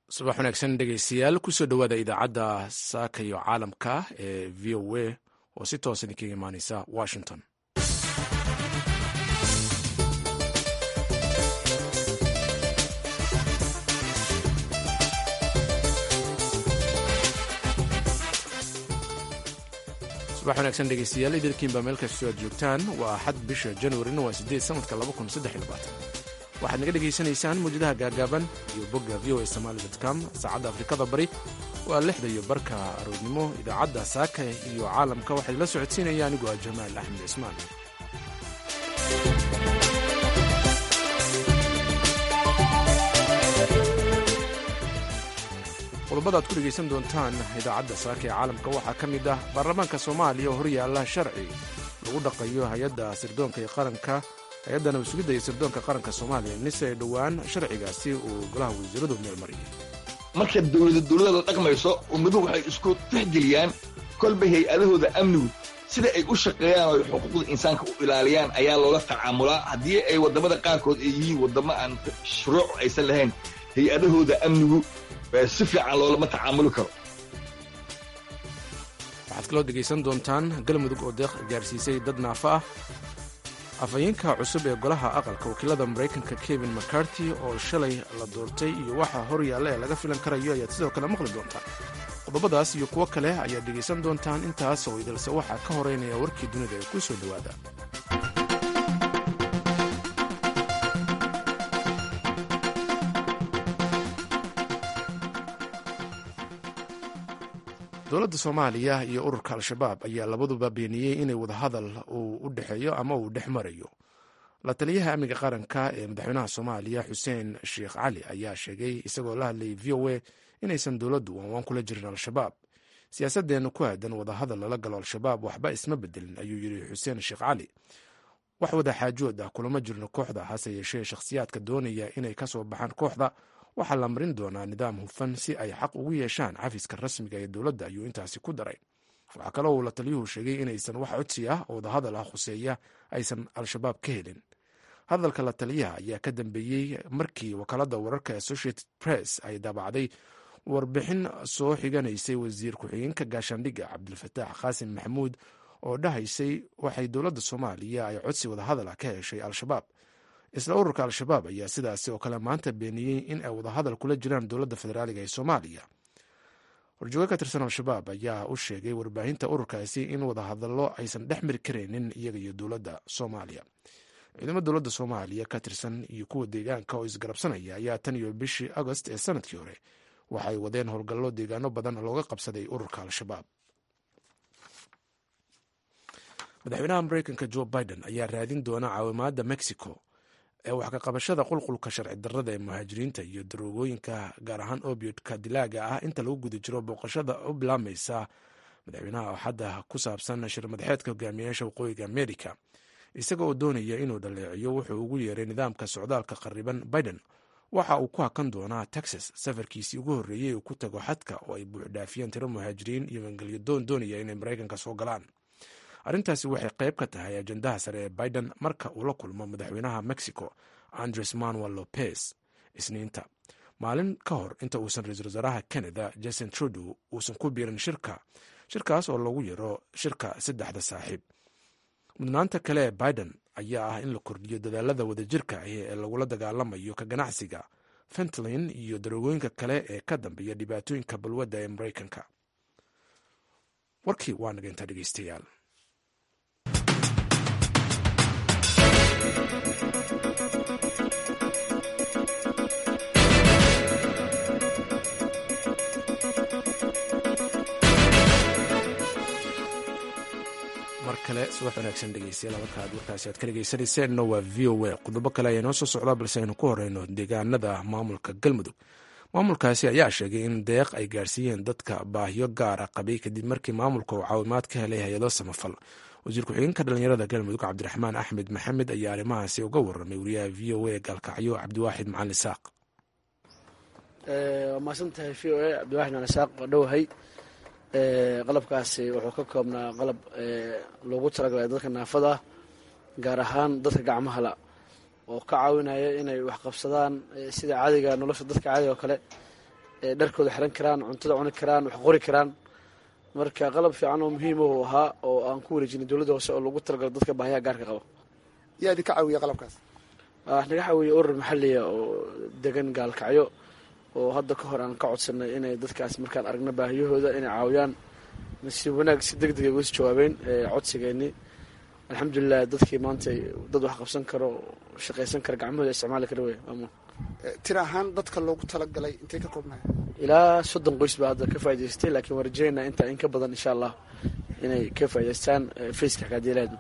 subax wanaagsan dhegeystayaal kusoo dhowaada idaacadda saaka iyo caalamka ee v o a oo si toos idinkaga imaaneysa washington subax wanaagsan dhegeystayaal idilkiinba meel kastoo aad joogtaan waa axad bisha januarina waa sideed sanadka waxaad naga dhegaysanaysaan muwjadaha gaagaaban iyo bogga v o a somaali com saacadda afrikada bari waa lixda iyo barka aroornimo idaacadda saaka iyo caalamka waxaa la socodsiinaya anigoo ah jamaal axmed cismaan qodobada ad ku dhegaysan doontaan idaacadda saaka ee caalamka waxaa ka mid ah baarlamaanka soomaaliya oo horyaalla sharci lagu dhaqayo hay-adda sirdoonka ee qaranka hay-adda nabasugidda iyo sirdoonka qaranka soomaaliya nise ay dhowaan sharcigaasi uu golaha wasiiradu meelmariyay marka dowlada dowlada la dhaqmayso ummaduhu waxay isku tixgeliyaan kolba hay-adahooda amnigu sida ay u shaqeeyaan oo ay xuquuqda insaanka u ilaaliyaan ayaa loola tacaamulaa haddii ay waddamada qaarkood ay yihiin waddamo aan shuruuc aysan lahayn hay-adahooda amnigu si fiican loolama tacaamuli karo waxaad kaloo dhegaysan doontaan galmudug oo deeq gaarsiisay dad naafa ah afhayeenka cusub ee golaha aqalka wakiilada maraykanka kevin mccarty oo shalay la doortay iyo waxa hor yaalla ee laga filan karayo ayaad sidoo kale maqli doontaan qodobadaas iyo kuwo kale ayaad dhegaysan doontaan intaas oo idilse waxaa ka horeynaya warkii dunida ee ku soo dhowaada dowladda soomaaliya iyo ururka al-shabaab ayaa labaduba beeniyey inay wadahadal uu u dhexeeyo ama uu dhex marayo la taliyaha amniga qaranka ee madaxweynaha soomaaliya xuseen sheekh cali ayaa sheegay isagoo la hadlayay v o a inaysan dowladdu waanwaan kula jirin al-shabaab siyaasadeenna ku aadan wadahadal lala galo al-shabaab waxba isma bedelin ayuu yidhi xuseen sheekh cali wax wada xaajood ah kulama jirno kooxda hase yeeshee shakhsiyaadka doonaya inay ka soo baxaan kooxda waxaa la marin doonaa nidaam hufan si ay xaq ugu yeeshaan cafiska rasmiga ee dowladda ayuu intaasi ku daray waxaa kaloo uu la taliyuhu sheegay inaysan wax codsi ah oo wadahadal ah khuseeya aysan al-shabaab ka helin hadalka la taliyaha ayaa ka dambeeyey markii wakaaladda wararka associated press ay daabacday warbixin soo xiganaysay wasiir ku-xigeenka gaashaandhigga cabdilfataax qaasim maxamuud oo dhahaysay waxay dowladda soomaaliya ay codsi wadahadal ah ka heshay al-shabaab isla ururka al-shabaab ayaa sidaasi oo kale maanta beeniyey in ay wadahadal kula jiraan dowladda federaaliga ee soomaaliya horjooga ka tirsan al-shabaab ayaa u sheegay warbaahinta ururkaasi in wadahadallo aysan dhex mari karaynin iyaga iyo dowladda soomaaliya ciidamo dowladda soomaaliya ka tirsan iyo kuwa deegaanka oo isgarabsanaya ayaa tan iyo bishii agost ee sanadkii hore waxay wadeen howlgallo deegaano badan looga qabsaday ururka al-shabaab madaxweynaha mareykanka jo biden ayaa raadin doona caawimaadda mexico ee wax ka qabashada qulqulka sharci darrada ee muhaajiriinta iyo daroogooyinka gaar ahaan obiodka dilaaga ah inta lagu guda jiro booqashada u bilaameysa madaxweynaha axadda ku saabsan shir madaxeedka hogaamiyayaasha waqooyiga amerika isaga oo doonaya inuu dhaleeciyo wuxuu ugu yeeray nidaamka socdaalka qariban biden waxa uu ku hakan doonaa texas safarkiisii ugu horreeyey uu ku tago xadka oo ay buuxdhaafiyeen tiro muhaajiriin iyo mangelyo doon doonaya inay maraykanka soo galaan arrintaasi waxay qayb ka tahay ajandaha sare ee biden marka uu la kulmo madaxweynaha mexico andres manuel lopez isniinta maalin ka hor inta uusan ra-iisul wasaaraha canada jason trudew uusan ku biirin shirka shirkaas oo lagu yaro shirka saddexda saaxiib mudnaanta kale ee biden ayaa ah in la kordhiyo dadaalada wadajirka ah ee lagula dagaalamayo ka ganacsiga fentlin iyo daroogooyinka kale ee ka dambeeya dhibaatooyinka balwadda ee maraykanka warkii waa naga intaa dhegeystayaal mar kale subax wanaagsan dhegeystayaal halkaad warkaasi aad ka dhegeysanayseena waa v o a qodobo kale ayaa noo soo socdaa balse aynu ku horeyno deegaanada maamulka galmudug maamulkaasi ayaa sheegay in deeq ay gaarsiiyeen dadka baahiyo gaara qabay kadib markii maamulka uu caawimaad ka helay hay-ado samafal wasiir ku-xigeenka dhalinyarada galmudug cabdiraxmaan axmed maxamed ayaa arrimahaasi uga waramay wariyaha v o a gaalkacyo cabdiwaaxid macalin isaaq waa mahadsantahay v o a cabdiwaxid macalin isaaq waa dhowahay qalabkaasi wuxuu ka koobnaa qalab loogu talagalay dadka naafada ah gaar ahaan dadka gacmahala oo ka caawinaya inay wax qabsadaan sida caadiga nolosha dadka caadiga oo kale dharkooda xiran karaan cuntada cuni karaan wax qori karaan marka qalab fiican oo muhiim u ahaa oo aan ku wareejinay dowladda hoose oo lagu talagalo dadka baahiyaha gaarka qaba yaa idinka caawiya qalabkaas naga caawiya urur maxaliya oo degan gaalkacyo oo hadda ka hor aan ka codsanay inay dadkaas markaan aragno baahiyahooda inay caawiyaan si wanaag si deg degay ugas jawaabeen codsigeennii alxamdulilah dadkii maanta dad wax qabsan karo shaqaysan kara gacmahooda isticmaali kara wey tir ahaan dadka loogu talagalay intay ka koobnaya ilaa soddon qoys baa hadda ka faa'idaystay laakiin waan rajeynaa intaa in ka badan insha allah inay ka faa'idaystaan faceka xakaadiyaalaheedu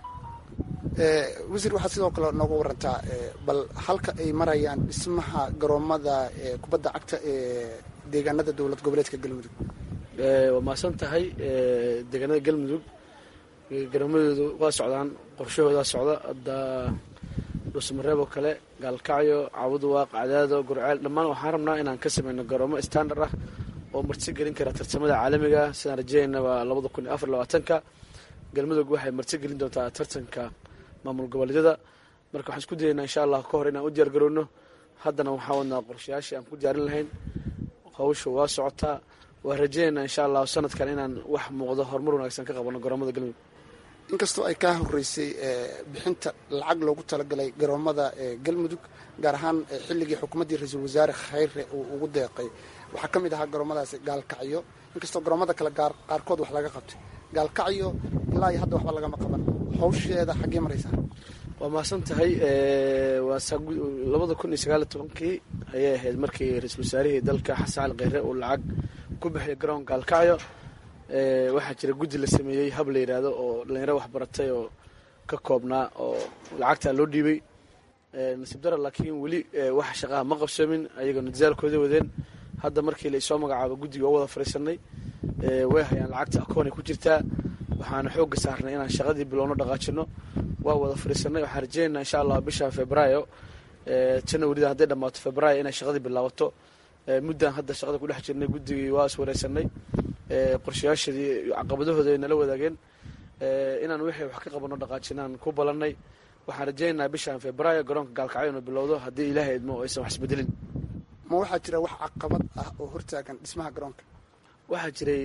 wasiir waxaad sidoo kale nooga warantaa bal halka ay marayaan dhismaha garoomada kubadda cagta ee deegaanada dowlad goboleedka galmudug waa mahadsan tahay deegaanada galmudug garoomadoodu waa socdaan qorshahoodaa socda hadda dhuusamareeb oo kale gaalkacyo caabuduwaaq cadaado gurceel dhammaan waxaan rabnaa inaan ka sameyno garoomo standard ah oo marti gelin kara tartamada caalamiga sidaan rajeynayna waa labada kun iyo afar labaatanka galmudug waxay marti gelin doontaa tartanka maamul goboleedyada marka waxaan isku dayaynaa insha allah ka hor inaan u diyaar garowno haddana waxaa wadnaa qorshayaashii aan ku diyaarin lahayn hawsha waa socotaa waan rajeynaynaa insha allah sanadkan inaan wax muuqdo horumar wanaagsan ka qabano garoomada galmudug inkastoo ay kaa horeysay bixinta lacag loogu talagalay garoomada galmudug gaar ahaan xilligii xukuumaddii ra-iisul wasaare khayre uu ugu deeqay waxaa ka mid ahaa garoomadaasi gaalkacyo inkastoo garoomada kale qaarkood wax laga qabtay gaalkacyo ilaa iyo hadda waxba lagama qaban hawsheeda xaggee maraysaa waa mahadsan tahay waa labada kun iyo sagaaliyo tobankii ayay ahayd markii ra-iisul wasaarihii dalka xasan cali kheyre uu lacag ku bixiyay garoon gaalkacyo waxaa jira guddi la sameeyey hab la yidhaahdo oo dhalinyaro waxbaratay oo ka koobnaa oo lacagtaa loo dhiibay nasiib dara laakiin weli wax shaqaha ma qabsoomin ayagoo nidaalkooda wadeen hadda markii la isoo magacaabo guddiga oo wada fadhiisanay way hayaan lacagta akoonay ku jirtaa waxaana xoogga saarnay inaan shaqadii bilowno dhaqaajino waa wada fadhiisanay waxaan rajeynaa insha allah bisha februaayo janwarida hadday dhammaato februaayo inay shaqadii bilaabato muddan hadda shaqada ku dhex jirnay guddigii waa is wareysanay qorshayaashadii caqabadahooda ay nala wadaageen inaan wixii wax ka qabano dhaqaajinaan ku balannay waxaan rajeynaynaa bishan februaayo garoonka gaalkacyo inuu bilowdo haddii ilaahay idmo oo aysan wax isbedelin ma waxaa jira wax caqabad ah oo hortaagan dhismaha garoonka waxaa jiray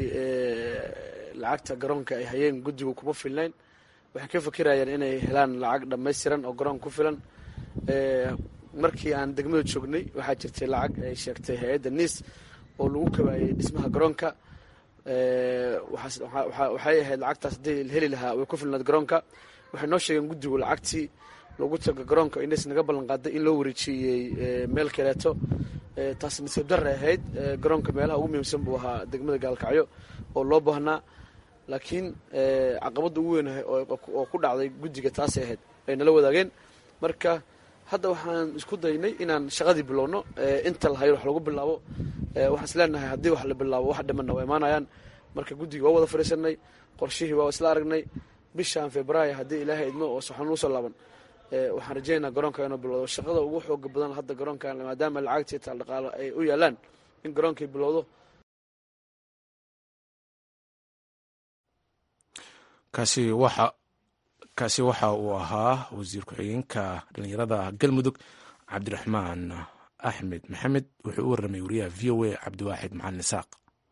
lacagta garoonka ay hayeen guddigu kuma filnayn waxay ka fakirayeen inay helaan lacag dhammaystiran oo garoonka ku filan markii aan degmada joognay waxaa jirtay lacag ay sheegtay hay-adda niis oo lagu kabaayay dhismaha garoonka waxay ahayd lacagtaas haddii heli lahaa way ku filnayd garoonka waxay noo sheegeen guddigu lacagtii loogu taga garoonka ines naga ballan qaaday in loo wareejiyey meel kaleeto taas nasiib darre ahayd garoonka meelaha ugu muhiimsan buu ahaa degmada gaalkacyo oo loo baahnaa laakiin caqabadda ugu weyn oo ku dhacday guddiga taasay ahayd ay nala wadaageen marka hadda waxaan isku daynay inaan shaqadii bilowno inta lahayo wax lagu bilaabo waxaan is leenahay haddii wax la bilaabo wax dhimanna waa imaanayaan marka guddigii waa wada fadhiisanay qorshihii waa isla aragnay bishan februaayo haddii ilaahay idmo oo saxoon usoo laaban waxaan rajeynaa garoonka inuu bilowdo shaqada ugu xooga badan hadda garoonkan maadaama lacagtii taal dhaqaalo ay u yaalaan in garoonkii bilowdo kaasi waxa kaasi waxa uu ahaa wasiir ku-xigeenka dhallinyarada galmudug cabdiraxmaan axmed maxamed wuxuu u warramay wariyaha v o a cabdiwaaxid maxalin isaaq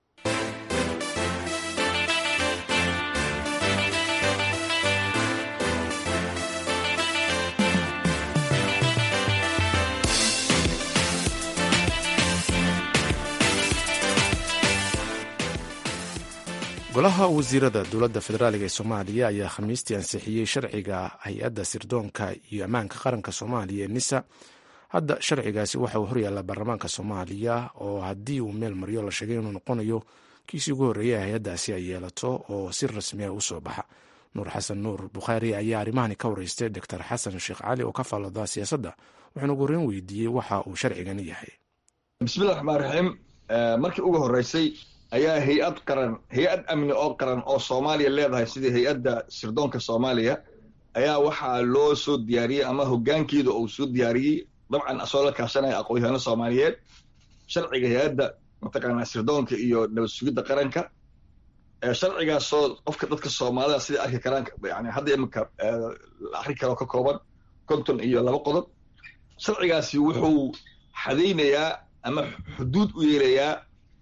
golaha wasiirada dowladda federaaliga ee soomaaliya ayaa khamiistii ansixiyey sharciga hay-adda sirdoonka iyo ammaanka qaranka soomaaliya ee nisa hadda sharcigaasi waxa uu horyaallaa baarlamaanka soomaaliya oo haddii uu meel maryo la sheegay inuu noqonayo kiisii ugu horreeyay hay-addaasi ay yeelato oo si rasmiya u soo baxa nuur xasan nuur bukhaari ayaa arrimahani ka wareystay doctor xasan sheekh cali oo ka faallada siyaasadda wuxuuna ugu horreyn weydiiyey waxa uu sharcigani yahay bismillahi raxmaan raxiim markii ugu horreysay ayaa hay-ad qaran hay-ad amni oo qaran oo soomaaliya leedahay sidii hay-adda sirdoonka soomaaliya ayaa waxaa loo soo diyaariyey ama hoggaankeeda uu soo diyaariyey dabcan asoo la kaashanaya aqoon-yahaano soomaaliyeed sharciga hay-adda mataqaanaa sirdoonka iyo nabad sugidda qaranka sharcigaasoo qofka dadka soomaalida sidai arki karaan yani hadda iminka la akri karoo ka kooban konton iyo laba qodob sharcigaasi wuxuu xadaynayaa ama xuduud u yeelayaa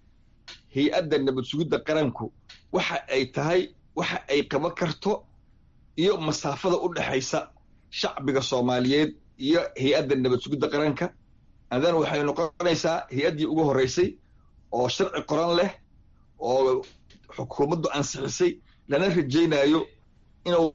hay-adda nabad sugidda qaranku waxa ay tahay waxa ay qaban karto iyo masaafada u dhexaysa shacbiga soomaaliyeed iyo hay-adda nabad sugidda qaranka adan waxay noqonaysaa hay-addii ugu horreysay oo sharci qoran leh oo xukuumaddu ansixisay lana rajaynayo inuu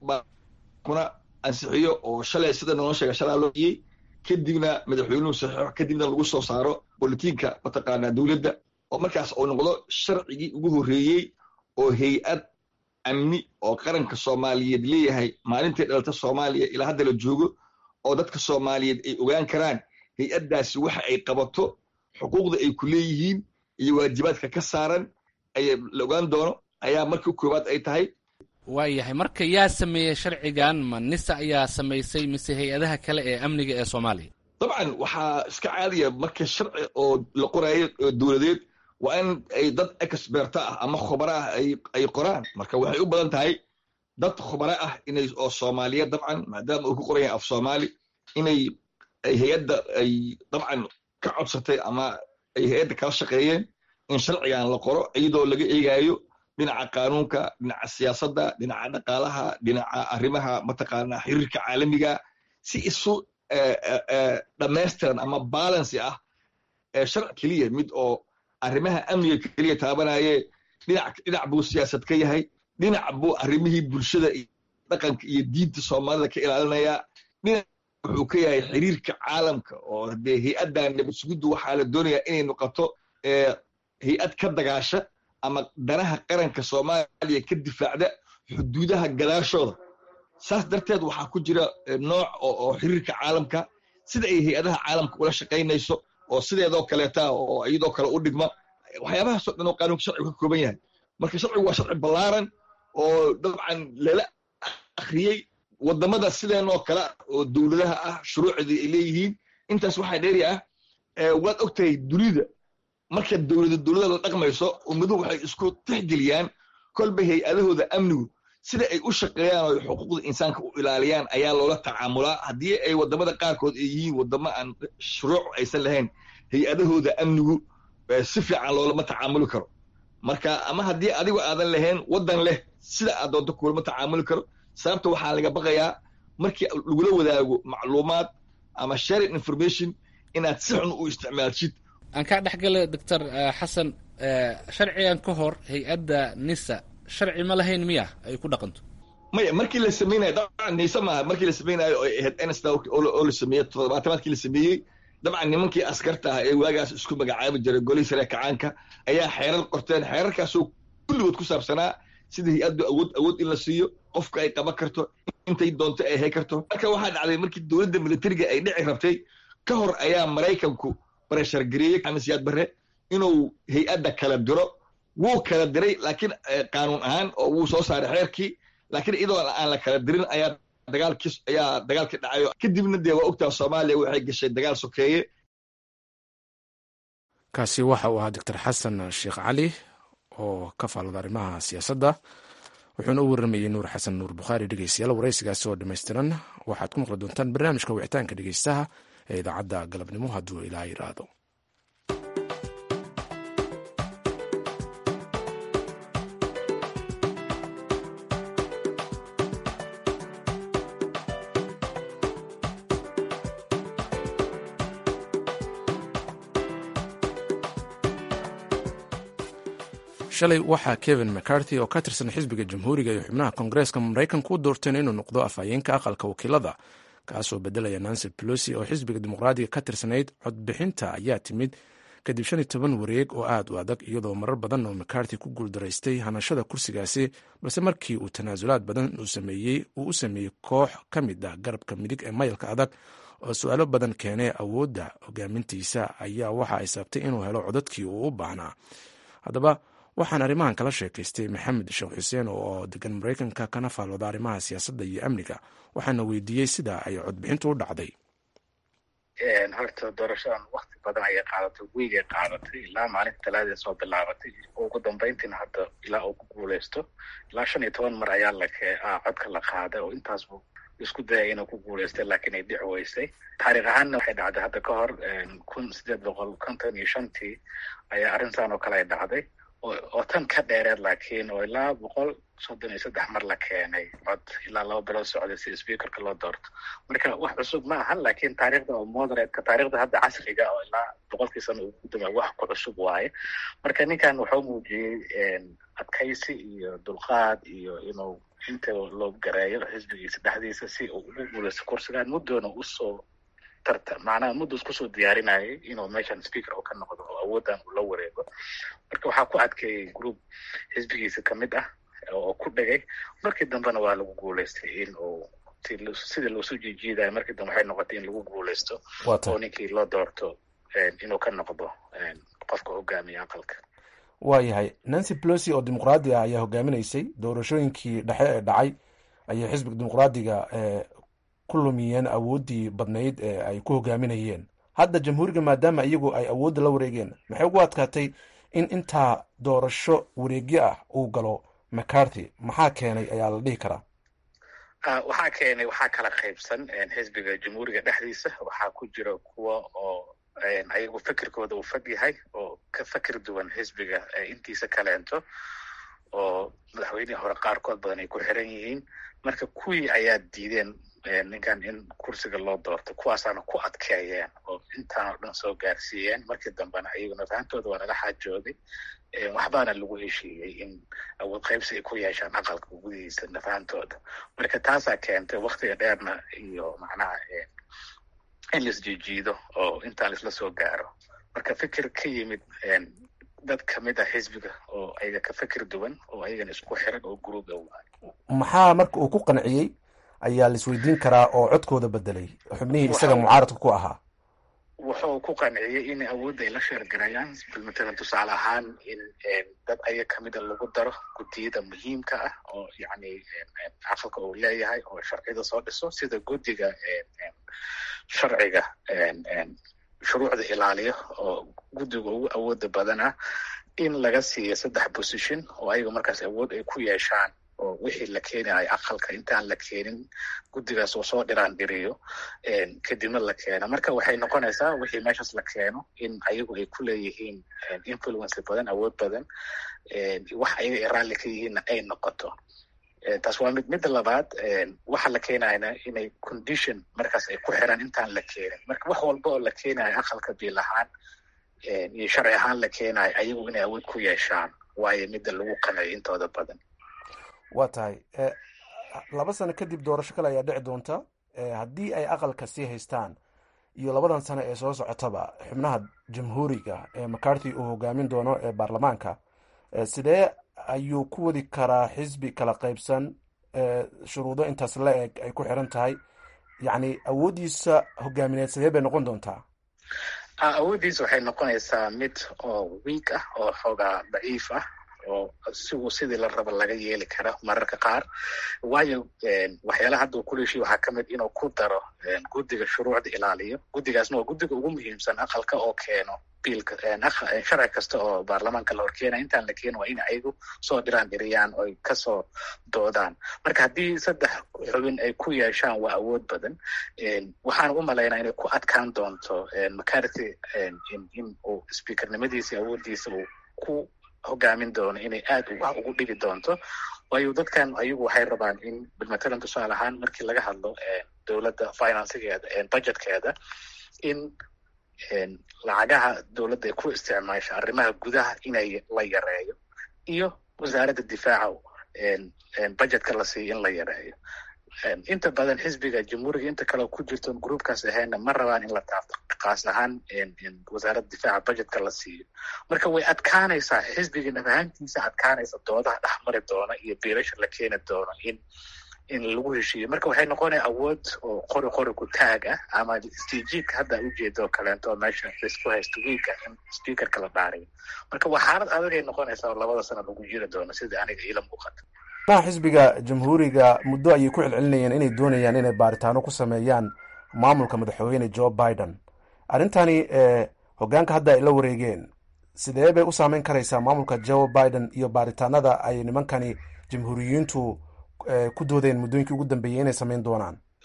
kuna ansixiyo oo shalay sida noo sheega shalaa loo iyey kadibna madaxweynuhu saxiixo kadibna lagu soo saaro bolitiinka mataqaanaa dowladda oo markaas uu noqdo sharcigii ugu horreeyey oo hay-ad amni oo qaranka soomaaliyeed leeyahay maalintay dhalata soomaaliya ilaa hadda la joogo oo dadka soomaaliyeed ay ogaan karaan hay-addaasi waxa ay qabato xuquuqda ay ku leeyihiin iyo waajibaadka ka saaran aya la ogaan doono ayaa marka koowaad ay tahay waayahay marka yaa sameeyey sharcigan ma nisa ayaa samaysay mise hay-adaha kale ee amniga ee soomaaliya dabcan waxaa iska caadiya marka sharci oo la qoraayo dowladeed waa in ay dad exberta ah ama khubaro ah ay qoraan marka waxay u badan tahay dad khubaro ah inay oo soomaaliyeed dabcan maadaama uu ku qoran yahay af soomaali inay ay hay-adda ay dabcan ka codsatay ama ay hay-adda kala shaqeeyeen in sharcigan la qoro iyadoo laga eegaayo dhinaca qaanuunka dhinaca siyaasadda dhinaca dhaqaalaha dhinaca arrimaha mataqaanaa xiriirka caalamiga si isu dhammaystiran ama balancy ah sharci keliya mid oo arrimaha amniga keliya taabanaye dhinac dhinac buu siyaasad ka yahay dhinac buu arrimihii bulshada iyo dhaqanka iyo diinta soomaalida ka ilaalinaya dhinac wuxuu ka yahay xiriirka caalamka oo dee hay-addan nabad sugiddu waxaa la doonayaa inay noqoto hay-ad ka dagaasha ama danaha qaranka soomaaliya ka difaacda xuduudaha gadaashooda saas darteed waxaa ku jira nooc oo xiriirka caalamka sida ay hay-adaha caalamka ula shaqaynayso oo sideedoo kaleeta oo iyadoo kale u dhigma waxyaabahaasoo dhan oo qaanuunka sharcigu ka kooban yahay marka sharcigu waa sharci ballaaran oo dabcan lala akhriyey waddamada sideenoo kale oo dowladaha ah shuruucdii ay leeyihiin intaas waxaa dheeri ah waad og tahay dunida marka dowlada dowlada la dhaqmayso ummaduhu waxay isku tixgeliyaan kolba hay-adahooda amnigu sida ay u shaqeeyaan oo xuquuqda insaanka u ilaaliyaan ayaa loola tacaamulaa haddii ay waddamada qaarkood ay yihiin waddamo aan shuruuc aysan lahayn hay-adahooda amnigu si fiican loolama tacaamuli karo marka ama haddii adigu aadan lahayn waddan leh sida aad doonto kulama tacaamuli karo sababta waxaa laga baqayaa markii lagula wadaago macluumaad ama sharing information inaad si xun u isticmaalshid aan kaa dhex gala doctor xasan sharcigan ka hor hay-adda nisa sharci ma lahayn miya ay ku dhaqanto maya markii la samaynayo dabcan nisa maaha markii la samaynayo oo ahayd nsda oo la sameeyey toddobaatamaadkii la sameeyey dabcan nimankii askarta ah ee waagaas isku magacaabi jiray golihii sare kacaanka ayaa xeerar qorteen xeerarkaasoo kulligood ku saabsanaa sida hay-addu awood awood in la siiyo qofka ay qaban karto intay doonto ay hay karto marka waxaa dhacday markii dowladda militariga ay dhici rabtay ka hor ayaa maraykanku bareshar gareeyey xamis yaad barre inuu hay-adda kala diro wuu kala diray laakiin qaanuun ahaan oo wuu soo saaray xeerkii laakiin iyadoo aan la kala dirin ayaa dagaalkii ayaa dagaalkii dhacayo kadibna dee waa ogtaa soomaaliya waxay gashay dagaal sokeeye kaasi waxa uu ahaa doctor xasan sheekh cali oo ka faalada arrimaha siyaasadda wuxuuna u warramayey nuur xasan nuur bukhaari dhegeystayaal waraysigaasi oo dhammaystiran waxaad ku maqli doontaan barnaamijka wicitaanka dhegeystaha ee idaacadda galabnimo hadduu ilaa yiraahdo shalay waxaa kevin mccarthy oo ka tirsan xisbiga jamhuuriga iyo xubnaha koongareeska maraykanku u doorteen inuu noqdo afhayeenka aqalka wakiilada kaasoo bedelaya nancy pelosi oo xisbiga dimuqraadiga ka tirsanayd codbixinta ayaa timid kadib shan iyo toban wareeg oo aad u adag iyadoo marar badan oo mccarthy ku guuldaraystay hanashada kursigaasi balse markii uu tanaasulaad badan uu u sameeyey koox ka mid ah garabka midig ee mayalka adag oo su-aalo badan keenay awoodda hogaamintiisa ayaa waxa ay sabtay inuu helo codadkii uu u baahnaa haddaba waxaan arrimahan kala sheekaystay maxamed sheekh xuseen oo degan maraykanka kana faalooda arrimaha siyaasadda iyo amniga waxaana weydiiyey sida ay codbixintu u dhacday horta doorashadan wakti badan ayay qaadatay wiigay qaadatay ilaa maalinta talaadee soo bilaabatay ugu dambeyntiina hadda ilaa uu ku guuleysto ilaa shan iyo toban mar ayaa lake codka la qaaday oo intaasbu isku dayay inuu ku guulaystay laakiin ay dhici weysay taariikh ahaanna waxay dhacday hadda ka hor kun sideed boqol konton iyo shantii ayaa arrintan oo kale ay dhacday oo tan ka dheereed laakiin oo ilaa boqol soddon iyo saddex mar la keenay cod ilaa laba bilood socday si speakerka loo doorto marka wax cusub ma ahan laakiin taariikhda oo moderatka taariikhda hadda casriga oo ilaa boqolkii sano ugu dambeey wax ku cusub waaye marka ninkan wuxuu muujiyey adkaysi iyo dulqaad iyo inuu inta loo gareeyo xisbigiisa dhexdiisa si uu ugu guulaysto kursigaan muddoona usoo tarta macnaha muddo iskusoo diyaarinayay inuu meeshan speaker oo ka noqdo oo awooddan uu la wareego marka waxaa ku adkeeyey group xisbigiisa kamid ah oo ku dhegay markii dambena waa lagu guulaystay in uu sidii loosoo jiijiidayo markii dambe waxay noqotay in lagu guulaysto oo ninkii loo doorto inuu ka noqdo qofka hogaamiya aqalka waa yahay nancy pelosi oo dimuqraadi ah ayaa hogaaminaysay doorashooyinkii dhexe ee dhacay ayay xisbiga dimuqraadiga ku lumiyeen awooddii badnayd ee ay ku hogaaminayeen hadda jamhuuriga maadaama iyagu ay awoodda la wareegeen maxay ugu adkaatay in intaa doorasho wareegyo ah uu galo mccarthy maxaa keenay ayaa la dhihi karaa waxaa keenay waxaa kala qaybsan xisbiga jamhuuriga dhexdiisa waxaa ku jira kuwa oo ayagu fikirkooda uu fog yahay oo ka fikir duwan xisbiga intiisa kaleento oo madaxweynihii hore qaarkood badan ay ku xiran yihiin marka kuwii ayaa diideen ninkan in kursiga loo doorto kuwaasaana ku adkeeyeen oo intaan oo dhan soo gaarsiiyeen markii dambena ayaguna fahantooda waa laga xaajooday waxbaana lagu heshiiyey in awood qaybsi ay ku yeeshaan aqalka gudihiisa nafahantooda marka taasaa keentay waktiga dheerna iyo macnaha in laisjiijiido oo intaan laisla soo gaaro marka fikir ka yimid dad kamid ah xisbiga oo ayaga ka fikir duwan oo ayagana isku xiran oo guruuba waay maxaa marka uu ku qanciyey ayaa laisweydiin karaa oo codkooda bedelay xubnihii isaga mucaaradka ku ahaa wuxuu ku qanciyey in awoodda ay la sheergarayaan matalan tusaale ahaan in dad ayaga kamida lagu daro guddiyada muhiimka ah oo yacni aqalka uu leeyahay oo sharciyada soo dhiso sida guddiga sharciga shuruucda ilaaliyo oo guddiga ugu awooda badan ah in laga siiyo saddex position oo ayaga markaas awood ay ku yeeshaan oo wixii la keenayo aqalka intaan la keenin guddigaas oo soo dhiraan dhiriyo kadibna la keeno marka waxay noqonaysaa wixii meeshaas la keeno in ayagu ay ku leeyihiin influence badan awood badan wax ayaga ay raalli ka yihiinna ay noqoto taas waa mid midda labaad waxa la keenayana inay condition markaas ay ku xiran intaan la keenin marka wax walba oo la keenayo aqalka biil ahaan iyo sharci ahaan la keenayo ayagu inay awood ku yeeshaan waayo midda lagu qanayo intooda badan waa tahay laba sano kadib doorasho kale ayaa dhici doonta haddii ay aqalka sii haystaan iyo labadan sano ee soo socotaba xubnaha jamhuuriga ee macarthy uu hogaamin doono ee baarlamaanka sidee ayuu ku wadi karaa xisbi kala qaybsan shuruudo intaas la eg ay ku xiran tahay yacni awooddiisa hogaamineed sidee bay noqon doontaa awooddiisa waxay noqonaysaa mid oo wiig ah oo xoogaa daciif ah oo sigu sidii la rabo laga yeeli kara mararka qaar waayo waxyaalaha hadda uu ku leeshiy waxaa kamid inuu ku daro guddiga shuruucda ilaaliyo guddigaasna waa guddiga ugu muhiimsan aqalka oo keeno biilka sharci kasta oo baarlamaanka la horkeenaya intaan la keeno waa in ayagu soo dhiraan dhiriyaan oy kasoo doodaan marka haddii saddex xubin ay ku yeeshaan waa awood badan waxaan u malaynaa inay ku adkaan doonto macarthy in uu speakernimadiisa awooddiisa uu ku hogaamin doono inay aad wax ugu dhigi doonto waayo dadkan ayagu waxay rabaan in matalan tusaale ahaan markii laga hadlo dowladda financegeeda budgetkeeda in lacagaha dowladda ay ku isticmaasho arrimaha gudaha inay la yareeyo iyo wasaaradda difaaca budgetka la siiyo in la yareeyo inta badan xisbiga jamhuuriga inta kale ku jirto groupkaas ahayna ma rabaan in la taafto kaas ahaan wasaaradda difaaca budgetka la siiyo marka way adkaanaysaa xisbiga nafahantiisa adkaanaysa doodaha dhexmari doona iyo biilasha la keeni doono in in lagu heshiiyo marka waxay noqonaya awood oo qori qori ku taag ah ama istijiidka hadda ujeedo kaleento meesha laisku haysto wiilka in speakerka la dhaariyo marka waa xaalad adagay noqonaysaa oo labada sano lagu jiri doono sida aniga iila muuqata xubnaha xisbiga jamhuuriga muddo ayay ku celcelinayeen inay doonayaan inay baaritaano ku sameeyaan maamulka madaxweyne joe biden arrintani hogaanka hadda ay la wareegeen sidee bay u saameyn karaysaa maamulka joe biden iyo baaritaanada ay nimankani jamhuuriyiintu ku doodeen muddooyinkii ugu dambeeyey inay sameyn doonaan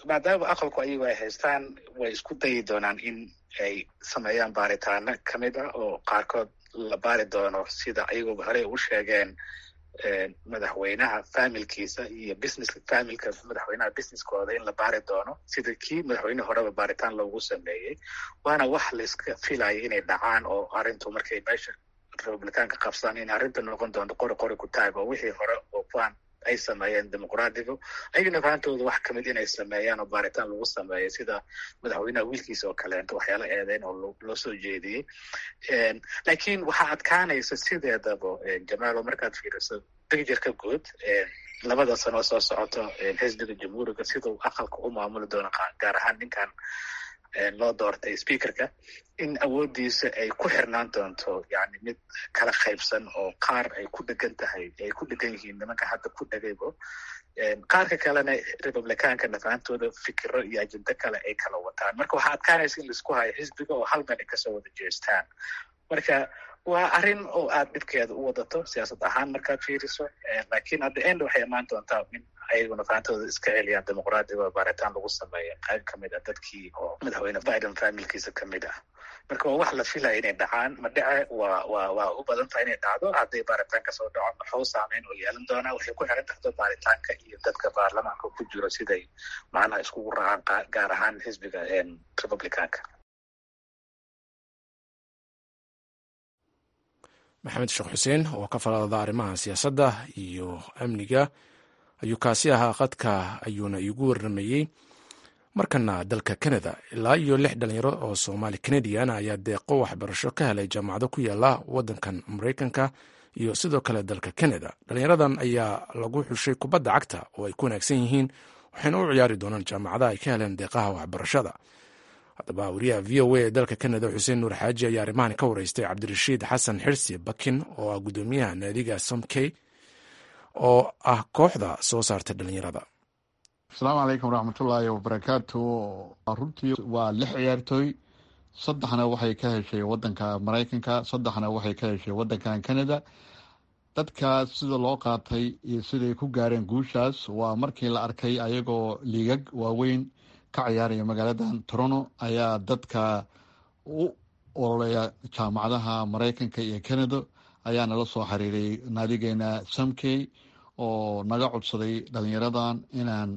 maadaama aqalku ayagu ay haystaan way isku dayi doonaan in ay sameeyaan baaritaano kamid ah oo qaarkood la baari doono sida ayaguba horey u sheegeen madaxweynaha familkiisa iyo business familka madaxweynaha businesskooda in la baari doono sida kii madaxweyne horeba baaritaan loogu sameeyey waana wax layska filayo inay dhacaan oo arrintu markay meesha republicaanka qabsaan in arrinta noqon doonto qori qori ku taag oo wixii hore oo plan ay sameeyeen dimuqraadigu ayagana fahamtooda wax kamid inay sameeyaan oo baaritaan lagu sameeyo sida madaxweynaha wiilkiisa oo kaleento waxyaala eedeyn oo loo soo jeediyey lakiin waxaa adkaanaysa sideedaba jamaalo markaad fiiriso degjerka guud labada sano soo socoto xisbiga jamhuuriga sidau aqalka u maamuli doono gaar ahaan ninkan loo doortay speakerka in awoodiisa ay ku xirnaan doonto yani mid kala qaybsan oo qaar ay ku dhegan tahay ay ku dhegan yihiin nimanka hadda ku dhegaybo qaarka kalena republicaanka nafahantooda fikiro iyo ajendo kale ay kala wataan marka waxaa adkaanaysa in laisku hayo xisbiga oo hal meel ay kasoo wada jeestaan marka waa arrin oo aad dhibkeeda u wadato siyaasad ahaan markaad fiiriso lakiin hadda end waxay imaan doontaa in ayaguna faantooda iska celiyaan dimuqraadiga baaritaan lagu sameeya qayb kamid a dadkii oo madaxweyne biden familkiisa kamid ah marka waa wax la filaya inay dhacaan ma dhece waa wa waa u badan tahay inay dhacdo hadday baaritaanka soo dhaco maxuu saameyn oo yeelan doonaa waxay ku xiran tahdo baaritaanka iyo dadka baarlamaanka ku jiro siday macnaha iskugu raacaan gaar ahaan xisbiga republicaanka maxamed sheekh xuseen oo ka falada arrimaha siyaasadda iyo amniga ayuu kaasi ahaa qadka ayuuna iigu warramayey markana dalka canada ilaa iyo lix dhalinyaro oo soomaali canadian ayaa deeqo waxbarasho ka helay jaamacado ku yaala waddankan maraykanka iyo sidoo kale dalka canada dhalinyaradan ayaa lagu xushay kubadda cagta oo ay ku wanaagsan yihiin waxayna u ciyaari doonaan jaamacadaha ay ka heleen deeqaha waxbarashada haddaba wariyaha v o a ee dalka canada xuseen nuur xaaji ayaa arrimahan ka wareystay cabdirashiid xasan xirsi bakin oo ah guddoomiyaha naadiga somkey oo ah kooxda soo saarta dhalinyarada asalaamu calaykum waraxmatullaahi wabarakaatu runtii waa lix ciyaartooy saddexna waxay ka heshay wadanka maraykanka saddexna waxay ka heshay wadankan canada dadkaas sida loo qaatay iyo siday ku gaareen guushaas waa markii la arkay ayagoo liigag waaweyn ka ciyaaraya magaaladan toronto ayaa dadka u ololeya jaamacadaha maraykanka iyo canada ayaa nala soo xiriiray naadigeena samkey oo naga codsaday dhalinyaradan inaan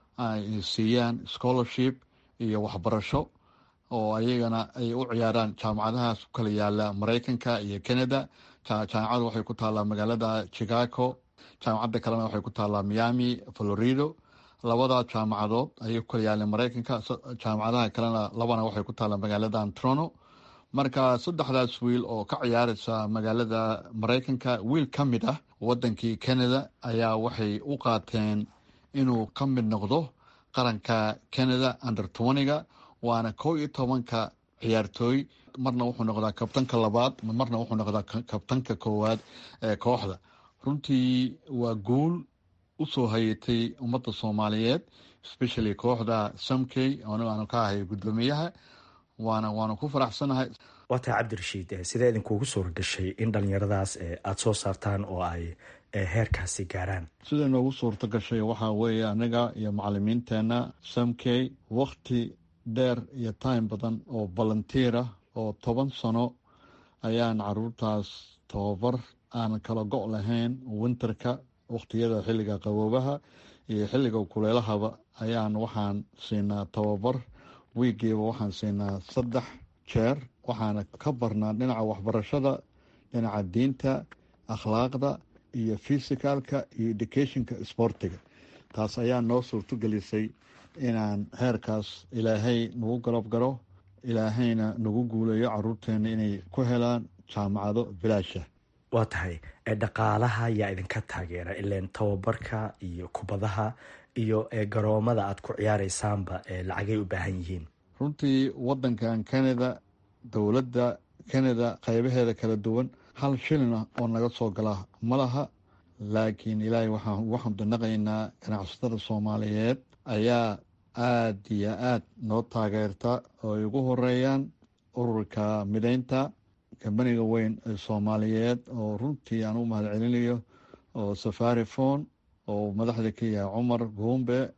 siiyaan scholarship iyo waxbarasho oo ayagana ay u ciyaaraan jaamacadahaas ku kala yaala maraykanka iyo canada jaamacada waxay ku taallaa magaalada chicago jaamacadda kalena waxay ku taallaa miami florido labada jaamacadood ayay ku kala yaaleen maraykanka jaamacadaha kalena labana waxay ku taallaa magaaladan toronto marka saddexdaas wiil oo ka ciyaaraysa magaalada maraykanka wiil ka mid ah wadankii canada ayaa waxay u qaateen inuu ka mid noqdo qaranka canada under twentyga waana kow iyo tobanka ciyaartooy marna wuxuu noqdaa kabtanka labaad marna wuxuu noqdaa kabtanka koowaad ee kooxda runtii waa guul usoo hayatay ummadda soomaaliyeed especially kooxda samkey aanu ka ahay guddoomiyaha waana waanu ku faraxsanahay waa tahay cabdirashiid sidee idinkuugu suura gashay in dhalinyaradaas aada soo saartaan oo ay heerkaasi gaaraan sida noogu suurta gashay waxaa weeye anaga iyo macalimiinteena samkey wakti dheer iyo time badan oo volunteer ah oo toban sano ayaan caruurtaas tababar aan kala go' lahayn winterka wakhtiyada xilliga qaboobaha iyo xilliga kuleelahaba ayaan waxaan siinaa tababar wiigiiba waxaan siinaa saddex jeer waxaana ka barnaa dhinaca waxbarashada dhinaca diinta akhlaaqda iyo fisicalka iyo educationka sportiga taas ayaa noo suurto gelisay inaan heerkaas ilaahay nagu garab garo ilaahayna nagu guuleeyo caruurteena inay ku helaan jaamacado bilaasha waa tahay dhaqaalaha yaa idinka taageera ileen tababarka iyo kubadaha iyo garoomada aad ku ciyaareysaanba lacagay u baahan yihiin runtii wadankan canada dowladda canada qeybaheeda kala duwan hal shilin ah oo naga soo gala ma laha laakiin ilaahay waxaan ugu xamdinaqaynaa ganacsatada soomaaliyeed ayaa aada iyo aada noo taageerta oo ay ugu horeeyaan ururka mideynta kambaniga weyn ee soomaaliyeed oo runtii aan u mahad celinayo oo safari phone oo madaxda ka yahay cumar guumbe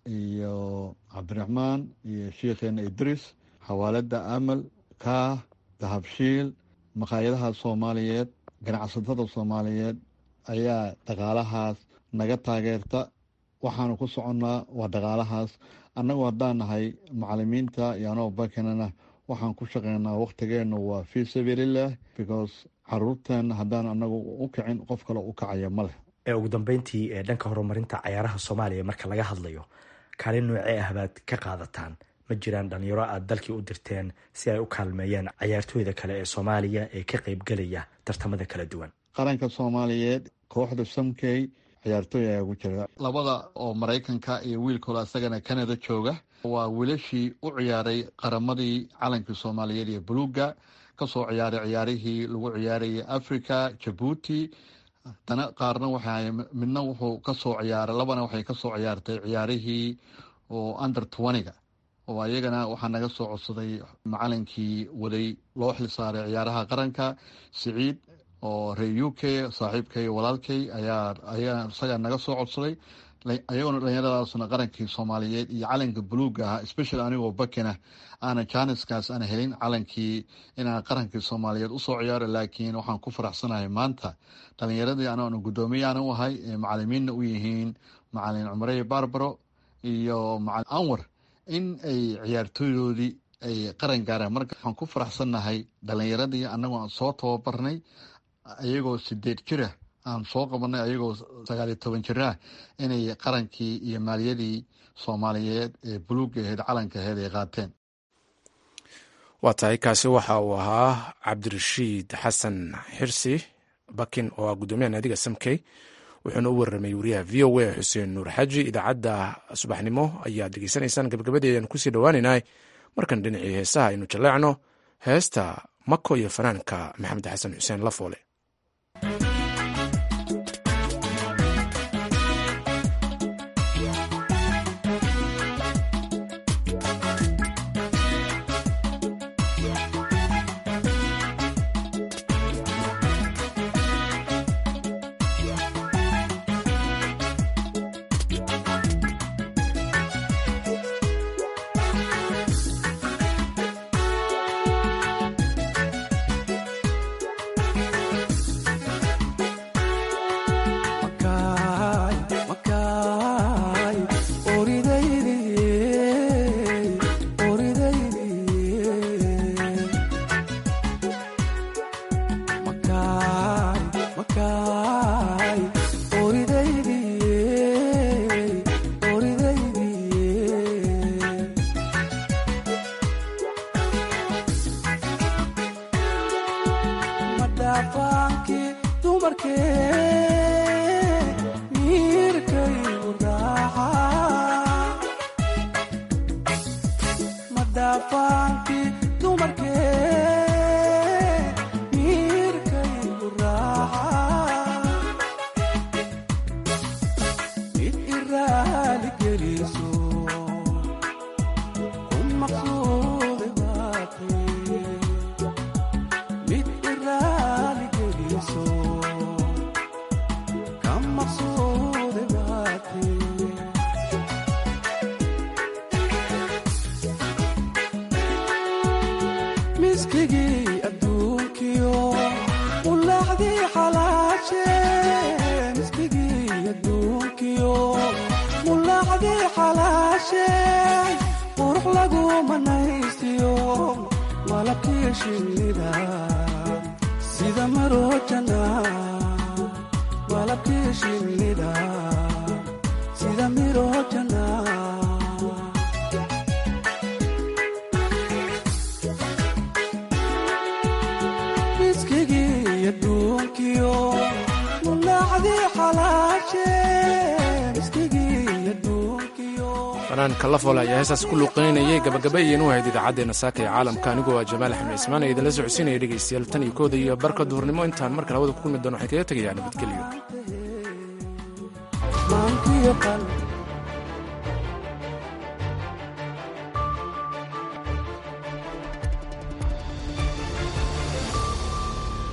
iyo cabdiraxmaan iyo sheikheena idris xawaalada amal kaah dahabshiil maqaayadaha soomaaliyeed ganacsatada soomaaliyeed ayaa dhaqaalahaas naga taageerta waxaanu ku soconnaa waa dhaqaalahaas annagu haddaan nahay macalimiinta iyo anoo bakanana waxaan ku shaqeynaa wakhtigeennu waa fii sabiililah because caruurteenna haddaan anagu u kicin qof kale u kacaya ma leh ugu dambeyntii ee dhanka horumarinta cayaaraha soomaaliya marka laga hadlayo kaalin noocee ah baad ka qaadataan ma jiraan dhalinyaro aad dalkii u dirteen si ay u kaalmeeyaan cayaartooyda kale ee soomaaliya ee ka qeybgelaya tartamada kala duwan qaranka soomaaliyeed kooxda samkey ciyaartooy ayaa ugu jira labada oo maraykanka iyo wiilkooda isagana canada jooga waa wiilashii u ciyaaray qaramadii calankii soomaaliyeed iyo buluuga kasoo ciyaaray ciyaarihii lagu ciyaarayay africa jabuuti dana qaarna waxa midna wuxuu kasoo ciyaaray labana waxay kasoo ciyaartay ciyaarihii oo under twentyga oo ayagana waxaa naga soo codsaday macalinkii waday loo xilsaaray ciyaaraha qaranka siciid oo reer u k saaxiibkay walaalkay ayaa ayaa isagaa naga soo codsaday ayagona dhalinyaradaasna qarankii soomaaliyeed iyo calanka buluuga ahaa special anigoo bakina aana janiskaas aan helin calankii inaan qarankii soomaaliyeed usoo ciyaaro laakiin waxaan ku faraxsanahay maanta dhalinyaradii anaanu guddoomiyaana u ahay macalimiinna u yihiin macalin cumarey barbaro iyo macalin anwar in ay ciyaartooydoodii ay qaran gaaraan marka waxaan ku faraxsannahay dhalinyaradii anagoo aan soo tababarnay ayagoo sideed jira aan soo qabanay ayagoo sagaaliyo toban jirah inay qarankii iyo maaliyadii soomaaliyeed ee buluuga aheyd calanka aheyd ay qaateen waa tahay kaasi waxa uu ahaa cabdirashiid xasan xirsi bakin oo ah guddoomiyaha naadiga samkey wuxuuna u warramay wariyaha v o a xuseen nuur xaji idaacadda subaxnimo ayaad degeysanaysaan gabagabadii ayaan kusii dhowaaneynah markan dhinacii heesaha aynu jaleecno heesta mako iyo fanaanka maxamed xasan xuseen lafoole fanaanka lafoole ayaa heestaas ku luuqeynayay gabagaba iyan u ahayd idaacaddeena saaka ee caalamka anigoo ah jamaal axmed ismaan ee idinla socodsiinaya dhegaystayaal tan iyo kooda iyo barka duhurnimo intaan marka labada ku kulmi doono waxay kaga tegayaa nabadgelyo